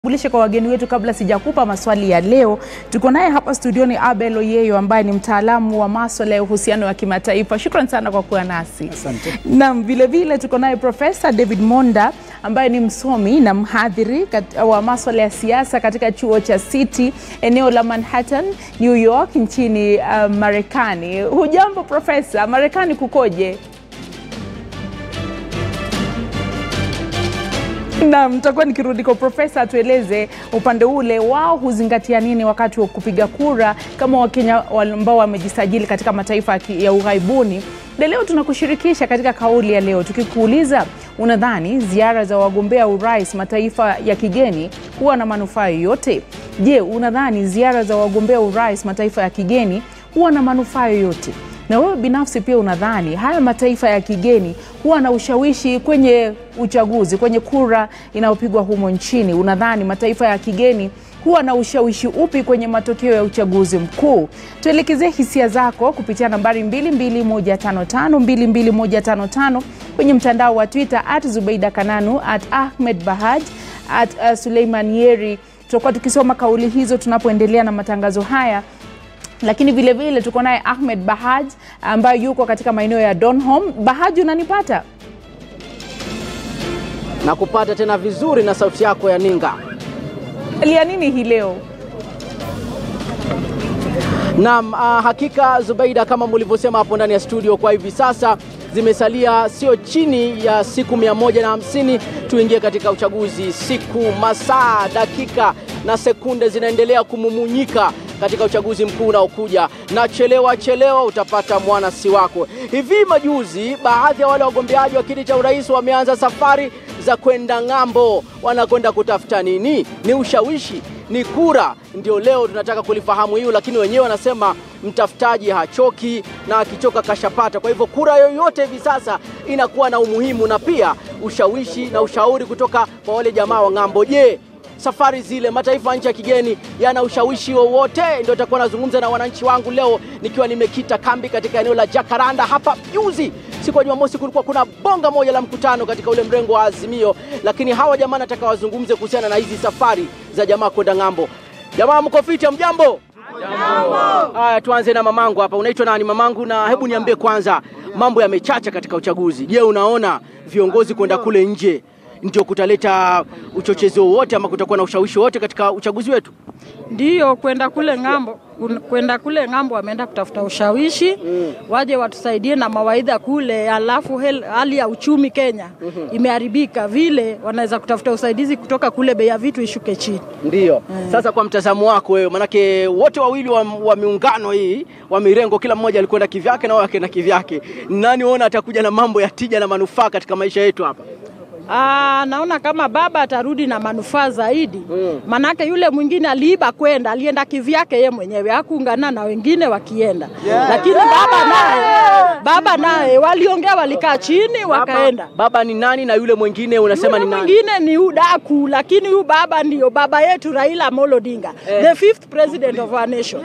Bulishe kwa wageni wetu kabla sijakupa maswali ya leo. Tuko naye hapa studioni Abel Oyeyo ambaye ni mtaalamu wa maswala ya uhusiano wa kimataifa. Shukran sana kwa kuwa nasi. Asante. Naam, vile vile tuko naye Profesa David Monda ambaye ni msomi na mhadhiri kat- wa maswala ya siasa katika chuo cha City eneo la Manhattan, New York nchini uh, Marekani. Hujambo Profesa, Marekani kukoje? Naam, nitakuwa nikirudi kwa profesa atueleze upande ule wao huzingatia nini wakati wa kupiga kura kama Wakenya wale ambao wamejisajili katika mataifa ya ki- ya ughaibuni. Na leo tunakushirikisha katika kauli ya leo tukikuuliza, unadhani ziara za wagombea urais mataifa ya kigeni huwa na manufaa yoyote? Je, unadhani ziara za wagombea urais mataifa ya kigeni huwa na manufaa yoyote? na wewe binafsi pia unadhani haya mataifa ya kigeni huwa na ushawishi kwenye uchaguzi, kwenye kura inayopigwa humo nchini? Unadhani mataifa ya kigeni huwa na ushawishi upi kwenye matokeo ya uchaguzi mkuu? Tuelekezee hisia zako kupitia nambari 22155 22155 kwenye mtandao wa Twitter at Zubeida Kananu at Ahmed Bahaj at uh, Suleiman Yeri. Tutakuwa tukisoma kauli hizo tunapoendelea na matangazo haya lakini vile vile tuko naye Ahmed Bahaj ambaye yuko katika maeneo ya Donholm. Bahaj, unanipata? na kupata tena vizuri na sauti yako ya ninga. Lia nini hii leo? Naam, uh, hakika Zubeida, kama mlivyosema hapo ndani ya studio, kwa hivi sasa zimesalia sio chini ya siku mia moja na hamsini tuingie katika uchaguzi. Siku, masaa, dakika na sekunde zinaendelea kumumunyika katika uchaguzi mkuu unaokuja, na chelewa chelewa utapata mwana si wako. Hivi majuzi, baadhi ya wale wagombeaji wa kiti cha urais wameanza safari za kwenda ng'ambo. Wanakwenda kutafuta nini? Ni ushawishi ni kura. Ndio leo tunataka kulifahamu hiyo, lakini wenyewe wanasema mtafutaji hachoki na akichoka kashapata. Kwa hivyo kura yoyote hivi sasa inakuwa na umuhimu na pia ushawishi na ushauri kutoka kwa wale jamaa wa ng'ambo. Je, safari zile mataifa ya nchi ya kigeni yana ushawishi wowote? Ndio takuwa nazungumza na wananchi wangu leo nikiwa nimekita kambi katika eneo la Jakaranda hapa. Juzi siku ya Jumamosi kulikuwa kuna bonga moja la mkutano katika ule mrengo wa Azimio, lakini hawa jamaa nataka wazungumze kuhusiana na hizi safari za jamaa kwenda ng'ambo. Jamaa mko fiti? Mjambo? Haya, tuanze na mamangu hapa. Unaitwa nani mamangu? Na hebu niambie kwanza, mambo yamechacha katika uchaguzi. Je, unaona viongozi kwenda kule nje ndio kutaleta uchochezi wowote ama kutakuwa na ushawishi wowote katika uchaguzi wetu? Ndiyo, kwenda kule ng'ambo, kun- kwenda kule ng'ambo wameenda kutafuta ushawishi waje watusaidie na mawaidha kule, alafu hel- hali ya uchumi Kenya imeharibika, vile wanaweza kutafuta usaidizi kutoka kule, bei ya vitu ishuke chini. Ndiyo. Sasa kwa mtazamo wako wewe, manake wote wawili wa, wa miungano hii wa mirengo, kila mmoja alikwenda kivyake na wao akaenda kivyake, nani uona atakuja na mambo ya tija na manufaa katika maisha yetu hapa? Aa, naona kama baba atarudi na manufaa zaidi manake yule mwingine aliiba kwenda, alienda kivyake ye mwenyewe, hakuungana na wengine wakienda lakini baba naye baba naye waliongea, walikaa chini wakaenda. Baba, baba ni nani na yule mwingine unasema Yule ni nani? mwingine ni udaku, lakini huyu baba ndio baba yetu Raila Amolo Odinga, the fifth president of our nation.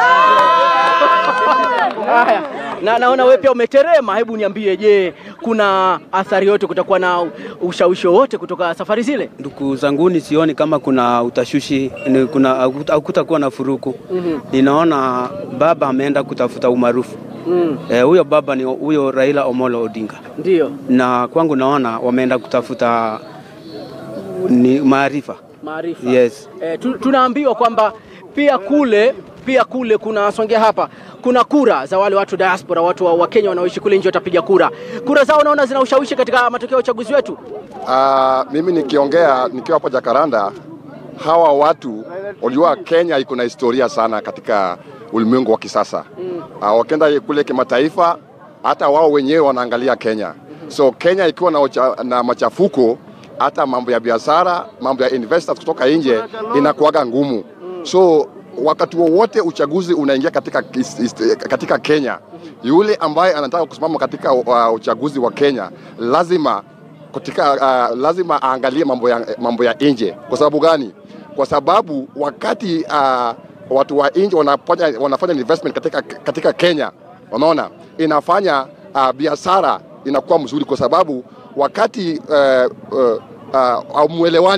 Haya, na naona wewe pia umeterema. Hebu niambie, je, kuna athari yote, kutakuwa na ushawishi wowote kutoka safari zile? Ndugu zanguni, sioni kama kuna utashushi, ni kuna hakutakuwa na furuku. Ninaona baba ameenda kutafuta umaarufu Eh, huyo baba ni huyo Raila Omolo Odinga, Ndio na kwangu naona wameenda kutafuta ni maarifa. maarifa. Yes. Eh, tu, tunaambiwa kwamba pia kule pia kule kuna songea hapa kuna kura za wale watu diaspora, watu wa, wa Kenya wanaoishi kule nje watapiga kura. Kura zao naona zina ushawishi katika matokeo ya uchaguzi wetu. Ah, mimi nikiongea nikiwa hapo Jakaranda, hawa watu wajua, Kenya iko na historia sana katika ulimwengu wa kisasa. Ah, wakienda kule kimataifa, hata wao wenyewe wanaangalia Kenya. So Kenya ikiwa na, ucha, na machafuko, hata mambo ya biashara, mambo ya investors kutoka nje inakuwaga ngumu. So wakati wowote uchaguzi unaingia katika, katika Kenya, yule ambaye anataka kusimama katika uh, uchaguzi wa Kenya lazima katika, uh, lazima aangalie mambo ya, mambo ya nje. Kwa sababu gani? Kwa sababu wakati uh, watu wa nje wanafanya, wanafanya investment katika, katika Kenya, unaona inafanya uh, biashara inakuwa mzuri, kwa sababu wakati uh, uh, uh, hamwelewani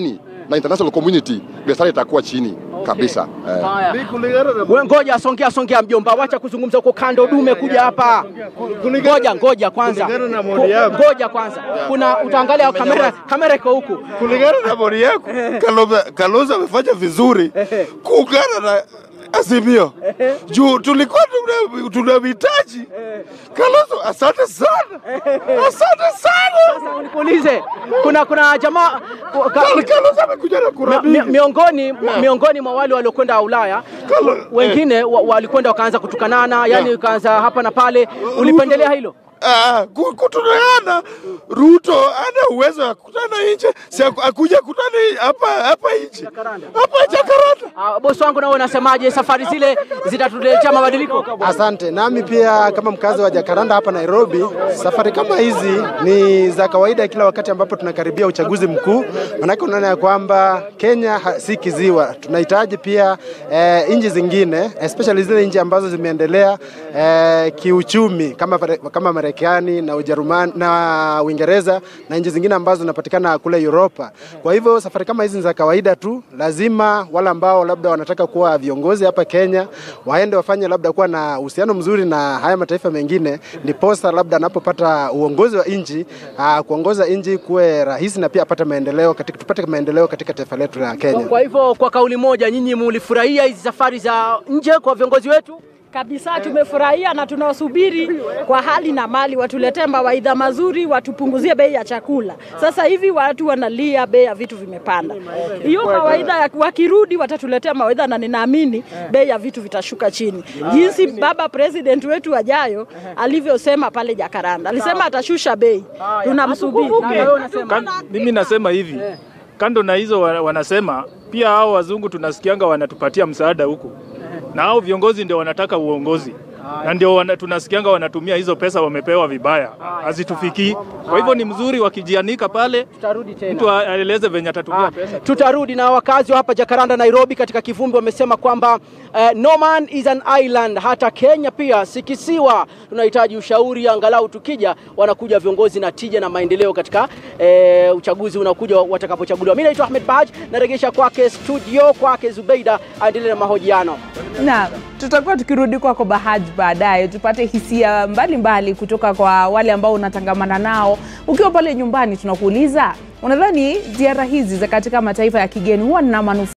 na international community, biashara itakuwa chini kabisa eh. Haya. We ngoja, songea songea, mjomba, wacha kuzungumza huko kando, dume kuja hapa. Ngoja ngoja kwanza, Kulingana na maoni yako. ngoja kwanza, kuna utaangalia kamera, kamera iko huku. kulingana na maoni yako Kalonzo- Kalonzo amefanya vizuri kuungana na Azimio juu tulikuwa tuna- tunamhitaji Kalonzo. Asante sana, asante sana. Sasa nikuulize, kuna kuna jamaa ka, Kalonzo amekuja na kura mi, mi, mingi. miongoni miongoni mwa wale waliokwenda Ulaya Kalo- wengine wa, walikwenda wakaanza kutukanana, yani ukaanza hapa na pale. Ulipendelea hilo? Ah, ku- kutuneana Ruto ana uwezo wa kukutana nje, si aku- akuja kutana hapa hapa nje hapa Jakarta. Ah, bosi wangu, nawe unasemaje? Safari zile zitatuletea mabadiliko? Asante. Nami pia kama mkazi wa Jakaranda hapa Nairobi, safari kama hizi ni za kawaida kila wakati ambapo tunakaribia uchaguzi mkuu, manake unaona ya kwamba Kenya ha- si kiziwa. Tunahitaji pia eh, nchi zingine especially zile nchi ambazo zimeendelea eh, kiuchumi kama, Pare- kama Marekani na Ujerumani na Uingereza na nchi zingine ambazo zinapatikana kule Europa. Kwa hivyo safari kama hizi ni za kawaida tu, lazima wale ambao labda wanataka kuwa viongozi hapa Kenya waende wafanye labda kuwa na uhusiano mzuri na haya mataifa mengine, ndiposa labda anapopata uongozi wa nchi ah, kuongoza nchi kuwe rahisi na pia apate maendeleo katika, tupate maendeleo katika taifa letu la Kenya. Kwa hivyo kwa kauli moja, nyinyi mulifurahia hizi safari za nje kwa viongozi wetu? Kabisa tumefurahia na tunawasubiri kwa hali na mali, watuletee mawaidha mazuri, watupunguzie bei ya chakula. Sasa hivi watu wanalia, bei ya vitu vimepanda. Hiyo mawaidha ya- wakirudi, watatuletea mawaidha na ninaamini bei ya vitu vitashuka chini, jinsi baba president wetu ajayo alivyosema pale Jakaranda, alisema atashusha bei. Tunamsubiri. Na wewe unasema? Kan, mimi nasema hivi kando na hizo wa- wanasema pia hao wazungu tunasikianga wanatupatia msaada huku na hao viongozi ndio wanataka uongozi na ndio wana, tunasikianga wanatumia hizo pesa wamepewa vibaya hazitufikii. Kwa hivyo ni mzuri wakijianika pale, Tutarudi tena. mtu a- aeleze venye atatumia Ah, pesa. tutarudi na wakazi wa hapa Jakaranda, Nairobi, katika kivumbi wamesema kwamba eh, no man is an island. Hata Kenya pia si kisiwa. Tunahitaji ushauri, angalau tukija wanakuja viongozi na tija na maendeleo katika eh, uchaguzi unakuja watakapochaguliwa. Mimi naitwa Ahmed Bahaj, naregesha kwake studio, kwake Zubeida aendelee na mahojiano. na tutakuwa tukirudi kwako Bahaj baadaye tupate hisia mbalimbali mbali kutoka kwa wale ambao unatangamana nao ukiwa pale nyumbani. Tunakuuliza, unadhani ziara hizi za katika mataifa ya kigeni huwa na manufaa